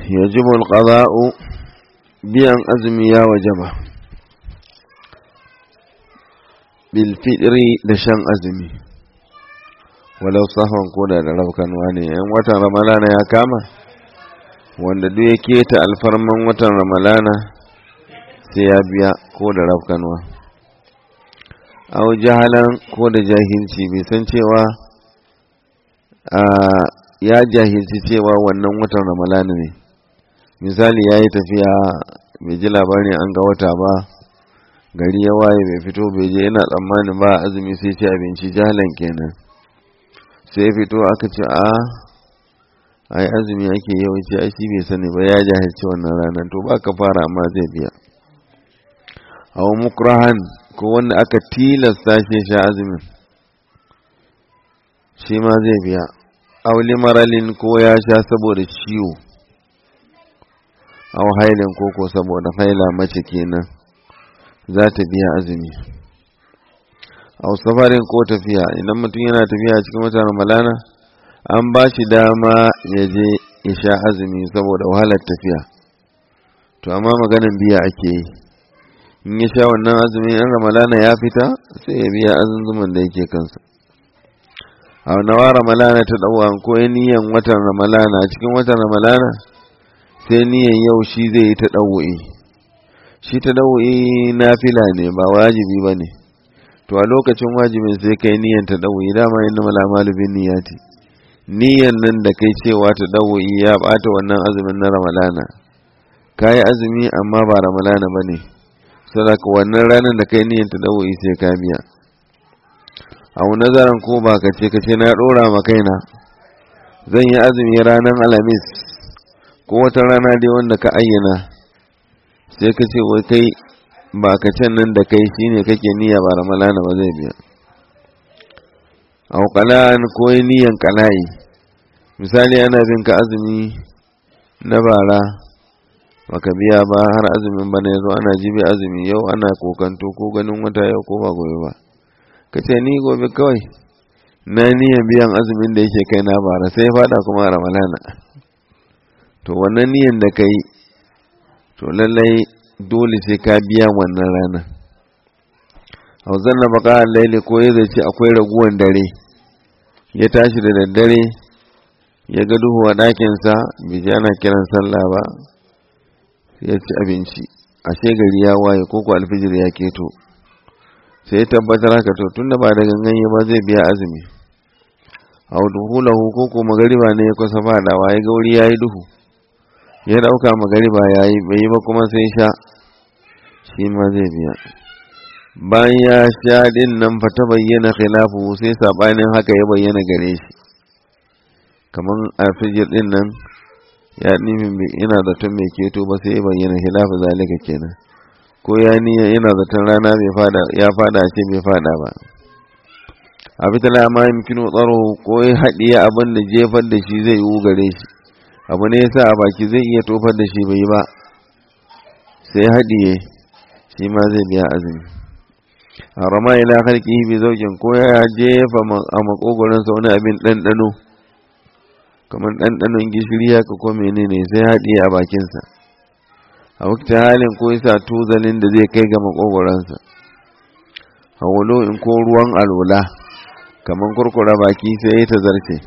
yajibu alqada'u biyan azumi ya wajaba bil fitri da shan azumi walau sahwan koda da rabkanwa ne yan watan ramalana ya kama wanda duk ya keta alfarman watan ramalana sai ya biya ko da rabkanwa au jahalan ko da jahilci bai san cewa ya jahilci cewa wannan watan ramalana ne misali ya yi tafiya bai ji labarin an ga wata ba gari ya waye bai fito bai je yana tsammanin ba azumi sai ci abinci jahalan kenan sai fito aka ce a ai azumi ake yawanci ai shi bai sani ba ya jahilci wannan ranar to ba ka fara amma zai biya aw mukrahan ko wanda aka tilasta shi sha azumin shi ma zai biya aw limaralin ko ya sha saboda ciwo aw hailin ko ko saboda haila mace kenan za ta biya azumi aw safarin ko tafiya idan mutum yana tafiya cikin watan ramalana an ba shi dama ya je ya sha azumi saboda wahalar tafiya to amma maganin biya ake yi in ya sha wannan azumi in ramalana ya fita sai ya biya azunzuman da yake kansa a nawa ramalana ta ɗauwa ko ya niyan watan ramalana cikin watan ramalana sai niyan yau shi zai yi ta ɗauwa'i shi ta ɗauwa'i na fila ne ba wajibi ba ne to a lokacin wajibin sai kai niyan ta ɗauwa'i dama yin namala malubin niyati niyan nan da kai cewa ta ɗauwa'i ya ɓata wannan azumin na ramalana ka yi azumi amma ba ramalana ba ne saboda wannan ranar da kai niyan ta dawo sai ka biya a nazarin ko ba ka ce ka ce na dora ma kaina zan yi azumi ranar alhamis ko wata rana dai wanda ka ayyana sai ka ce wai kai ba ka can nan da kai shine kake niyya ba ramalana ba zai biya a kalan ko niyan kalayi misali ana bin ka azumi na bara baka biya ba har azumin bana yazo ana jibi azumi yau ana kokanto ko ganin wata yau ko ba gobe ba kace ni gobe kawai na niyan biyan azumin da yake kai na bara sai fada kuma ramalana to wannan niyan da kai to lallai dole sai ka biya wannan rana hauzan na baka laili ko ya zace akwai raguwan dare ya tashi da daddare ya ga duhu a ɗakinsa bai ji ana kiran sallah ba ya ci abinci ashe gari ya waye ko ko alfijir ya keto sai ya tabbatar haka to tunda ba da gangan ba zai biya azumi a duhulahu ko ko magariba ne ya kusa fadawa ya gauri ya yi duhu ya dauka magariba ya yi bai yi ba kuma sai sha shi ma zai biya bayan ya sha din nan fa ta bayyana khilafu sai sabanin haka ya bayyana gare shi kamar alfijir din nan ya nufin ina zaton mai keto ba sai ya bayyana hilafa zalika kenan ko ya niyya ina zaton rana bai fada ya fada ce bai fada ba a fitala ma yamkinu tsaro ko ya haɗiye abin da jefar da shi zai yi gare shi abu ne yasa a baki zai iya tofar da shi bai ba sai haɗiye shi ma zai biya azumi a rama ila halki bi zaukin ko ya jefa a makogoransa wani abin ɗanɗano kamar ɗanɗanon gishiri haka ko menene sai haɗiye a bakinsa a wakta halin ko yasa tuzalin da zai kai ga makogoransa hawalo in ko ruwan alwala kamar kurkura baki sai ya ta zarce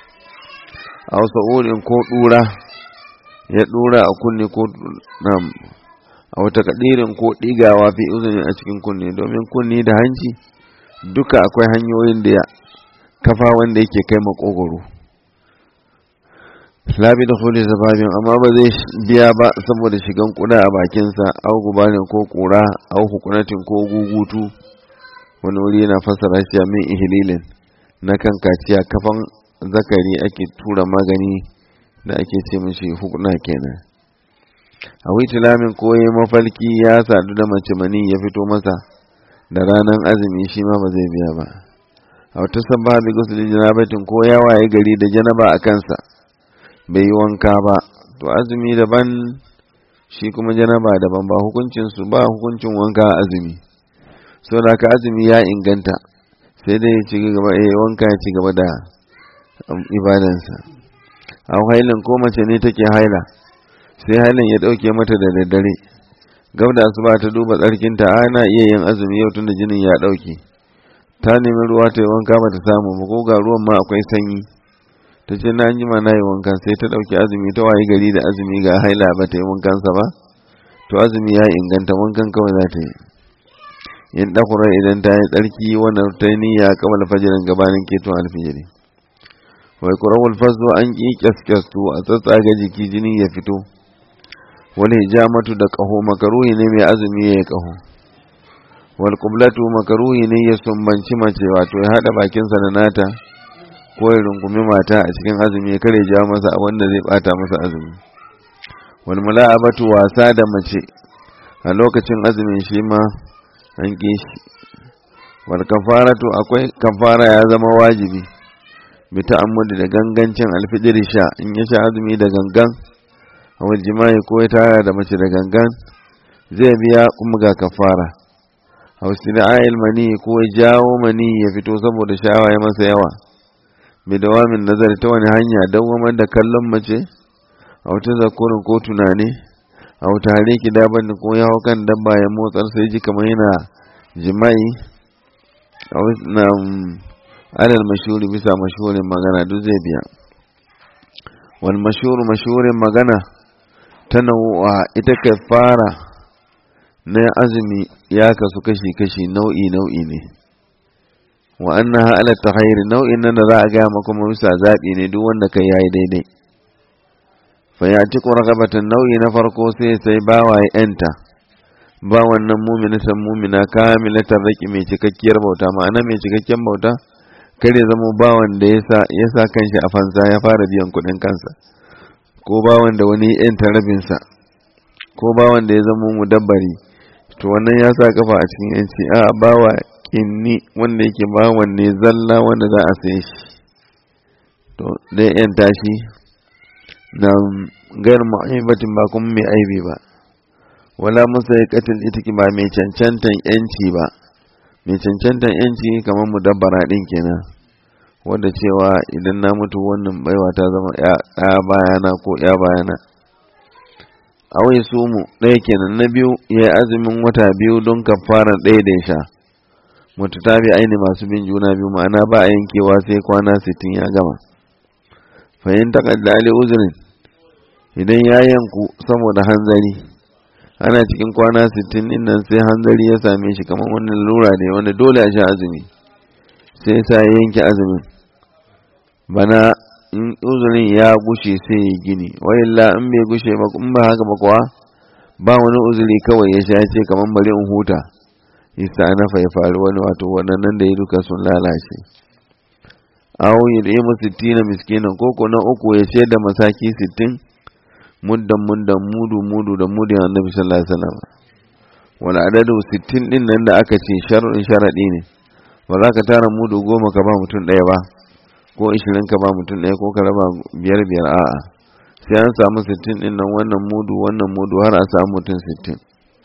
a wasu in ko ɗura ya ɗura a kunne ko a wata kadirin ko ɗigawa fi uzuni a cikin kunne domin kunne da hanci duka akwai hanyoyin da ya kafa wanda yake kai makogoro labi da huli zababin amma ba zai biya ba saboda shigan kuda a bakinsa au gubanin ko kura au hukunatin ko gugutu wani wuri yana fassara shi min ihililin na kan kaciya kafan zakari ake tura magani da ake ce mishi hukuna kenan a witilamin koyi mafalki ya sadu da mace mani ya fito masa da ranar azumi shi ma ba zai biya ba a wata sabba bi gusulin janabatin ko ya waye gari da janaba a kansa bai yi wanka ba to azumi daban shi kuma janaba daban ba hukuncin su ba hukuncin wanka azumi so da ka azumi ya inganta sai dai ya ci gaba eh wanka ya ci gaba da ibadansa a hailin ko mace ne take haila sai halin ya ɗauke mata da daddare gab da asuba ta duba tsarkinta ana iya yin azumi yau tun da jinin ya ɗauke ta nemi ruwa ta yi wanka ba ta samu ba ko ga ruwan ma akwai sanyi ta ce na jima na yi wanka sai ta ɗauki azumi ta waye gari da azumi ga haila ba ta yi wankansa ba to azumi ya inganta wankan kawai za ta yi in ɗakura idan ta yi tsarki wannan ta yi niyya kamar fajirin gabanin keton alfijiri wai kurawul faso an ƙi kyaskyastu a tsatsaga jiki jini ya fito wani hijamatu da ƙaho makaruhi ne mai azumi ya yi ƙaho wal kublatu makaruhi ne ya sumbanci mace wato ya haɗa bakinsa da nata ko ya rungumi mata a cikin azumi ya kare jawo masa wanda zai bata masa azumi wal mula'abatu wasa da mace a lokacin azumin shi ma an ƙi shi wal kafaratu akwai kafara ya zama wajibi bi ta'ammudi da gangancin alfijir sha in ya sha azumi da gangan a jima'i ko ya tara da mace da gangan zai biya kuma ga kafara a wasu mani ko ya jawo mani ya fito saboda shawa ya masa yawa bi dawamin nazari ta wani hanya dawamar da kallon mace a wata zakurin ko tunani a wata hare ki daban ko ya hau kan dabba ya motsar sai ji kamar yana jima'i a na alal mashuri bisa mashurin magana duk zai biya wal mashuru mashurin magana ta nau'a ita kai fara na azumi ya kasu kashi-kashi nau'i-nau'i ne wa annaha ala takhayr nau'in nan da za a gaya maka kuma bisa zabi ne duk wanda kai yayi daidai fa ya ci ragabatan nau'i na farko sai sai bawa ya enta ba wannan mu'minatan mu'mina kamilatan raki mai cikakkiyar bauta ma'ana mai cikakken bauta kare zama bawan da yasa yasa kanshi a fansa ya fara biyan kuɗin kansa ko bawan da wani yanta rabinsa ko bawan da ya zama mudabbari to wannan ya sa kafa a cikin yanci a bawa inni wanda yake bawan ne zalla wanda za a saye shi to dai yan tashi na gair mu'aibatin ba kuma mai aibi ba wala musa ya katil ita ba mai cancantan yanci ba mai cancantan yanci kamar mudabbara din kenan wanda cewa idan na mutu wannan baiwa ta zama ya bayana ko ya bayana awai su mu ɗaya kenan na biyu ya azumin wata biyu don kafaran ɗaya da ya sha mutu ta bi aini masu bin juna biyu ma'ana ba a yankewa sai kwana sittin ya gama fahim taƙadda ali uzurin idan ya yanku saboda hanzari ana cikin kwana sittin din nan sai hanzari ya same shi kamar wannan lura ne wanda dole a sha azumi sai sa ya yanke azumin bana in uzurin ya gushe sai ya gini wa'illa in bai gushe ba in ba haka ba kuwa ba wani uzuri kawai ya sha ce kamar bari in huta isa na ya faru wani wato waɗannan da ya duka sun lalace awo ya da mu sittina miskinan koko na uku ya ce da masaki sittin muddan muddan mudu mudu da mudin annabi sallallahu alaihi wasallam wani adadu sittin din nan da aka ce sharuɗin sharaɗi ne ba za ka tara mudu goma ka ba mutum ɗaya ba ko ishirin ka ba mutum ɗaya ko ka raba biyar biyar a'a sai an samu sittin ɗin nan wannan mudu wannan mudu har a samu mutum sittin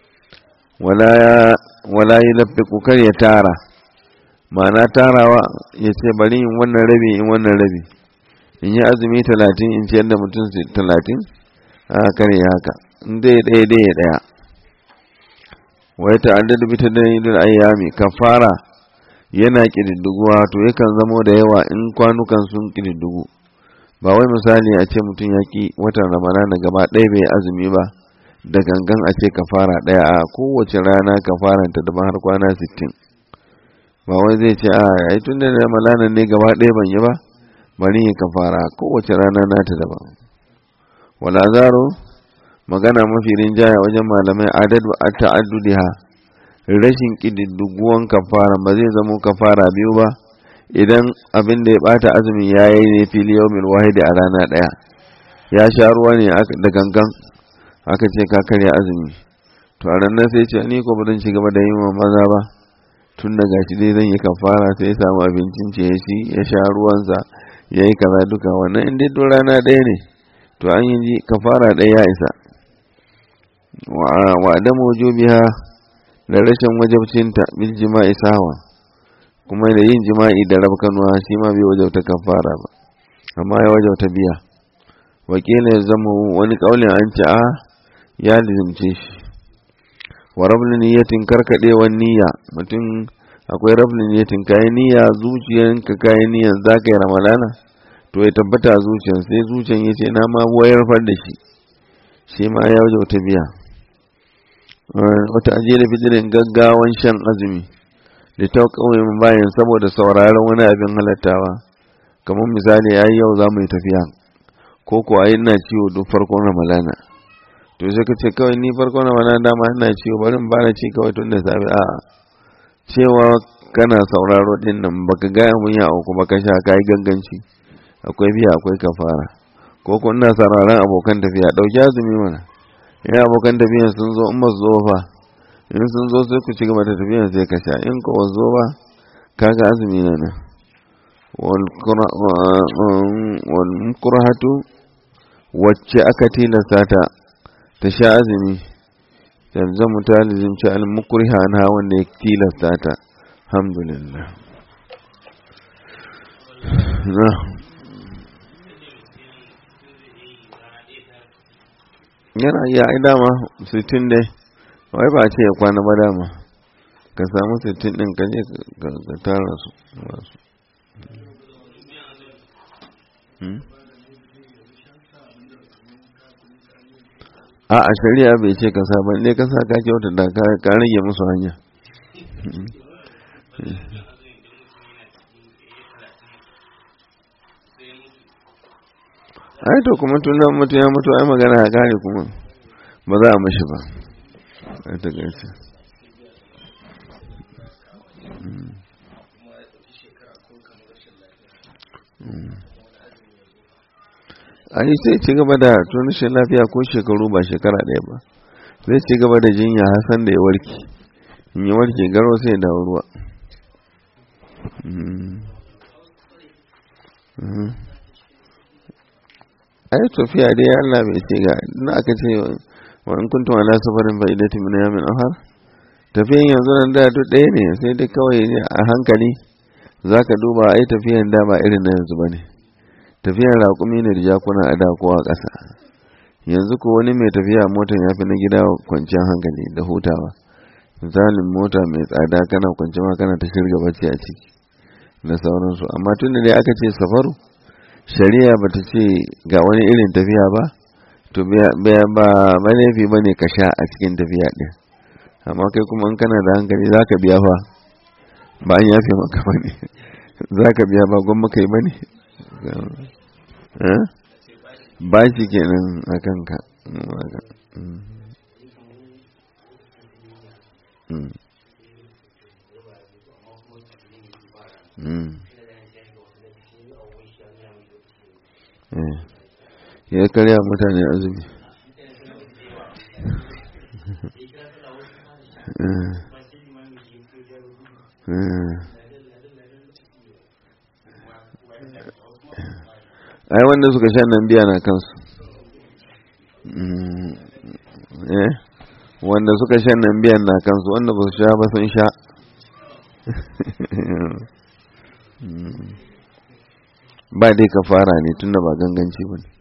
wala yi lafi kar ya tara ma'ana tarawa ya ce bari in wannan rabi in wannan rabi in yi azumi talatin in ciyar da mutum talatin a kare ya haka in dai ɗaya dai ya ɗaya wai ta'addadu bi tadribil ayyami kafara yana ƙididduguwa to yakan zamo da yawa in kwanukan sun ƙididdugu ba wai misali a ce mutum ya ƙi watan ramadana gaba ɗaya bai azumi ba da gangan a ce kafara ɗaya a kowace rana kafaran ta daban har kwana sittin ba wai zai ce a ai tun da ramadana ne gaba ɗaya ban yi ba bari yi kafara kowace rana nata daban wala zaro magana mafi rinjaya wajen malamai adadu a ta'addudiha rashin ƙididduguwan kafara ba zai zamo kafara biyu ba idan abin da ya bata azumin ya yi ne fili yawmin wahidi a rana ɗaya ya sha ruwa ne da gangan aka ce ka karya azumi to a ranar sai ce ni ko ba zan ci gaba da yin wa maza ba tun da gashi dai zan yi kafara sai ya samu abincin ce ya ci ya sha ruwansa ya yi kaza duka wannan in dai rana ɗaya ne to an yi kafara ɗaya ya isa wa adamu wujubiha da rashin wajabcinta bil jima'i sawa kuma da yin jima'i da rabkanuwa shi ma bai wajauta kafara ba amma ya wajauta biya wakila ya zama wani kaulin an ce a ya lizimce shi wa rabin niyatin karkaɗewar niyya mutum akwai rabin niyatin kayan niyya zuciyanka kayan niyyan za ka yi ramadana to ya tabbata a zuciyan sai zuciyan ya ce na ma wayar far da shi shi ma ya waje wata biya wata ajiye da fitirin gaggawan shan azumi da ta kawai bayan saboda sauraron wani abin halattawa kamar misali ai yau za mu yi tafiya ko ko ai ina ciwo duk farkon ramadana to sai ka ce kawai ni farkon ramadana dama ina ciwo bari in bana ci kawai tun da safe a cewa kana sauraro din nan baka gaya mun ya auku baka sha kai ganganci akwai biya akwai kafara ko ko ina sauraron abokan tafiya dauki azumi mana in abokan tafiya sun zo in ba su zo fa in sun zo sai ku ci gaba da tafiya sai ka sha in ko zo ba kaga azumi na nan wal mukrahatu wacce aka tilasta ta ta sha azumi talzamu ta lizimci al mukriha na wanda ya tilasta ta alhamdulillah na yana iya ai dama 60 dai wai ba ce ya kwana ba dama ka samu 60 din ka je ka tara su a a shari'a bai ce ka sa ba ne ka sa ka kyauta da ka rage musu hanya ai to kuma tun nan mutu ya mutu ai magana ya kare kuma ba za a mashi ba a takaice a yi sai ci gaba da tunishin lafiya ko shekaru ba shekara ɗaya ba zai ci gaba da jinya hasan da ya warke in ya warke garo sai ya dawo ruwa ai tafiya dai Allah bai ce ga na aka ce wa in kuntum ala safarin fa idati min yamin ahar tafiyan yanzu nan da duk ɗaya ne sai dai kawai a hankali zaka duba ai tafiyan da ba irin na yanzu bane tafiyan raƙumi ne da jakuna a da kowa ƙasa yanzu ko wani mai tafiya motar ya fi na gida kwanciyar hankali da hutawa misalin mota mai tsada kana kwanci ma kana ta shirga bacci a ciki da sauransu amma tun da dai aka ce safaru shari'a ba ta ce ga wani irin tafiya ba to ba laifi ba ne ka sha a cikin tafiya ɗin amma kai kuma in kana da hankali za ka biya fa ba an yafe maka ba ne za ka biya ba gwamma kai ba ne ba shi kenan a kanka ya karya mutane azumi ai wanda suka sha nan biya na kansu wanda suka sha nan biyan na kansu wanda ba su sha ba sun sha ba dai ka fara ne tunda ba ganganci ba ne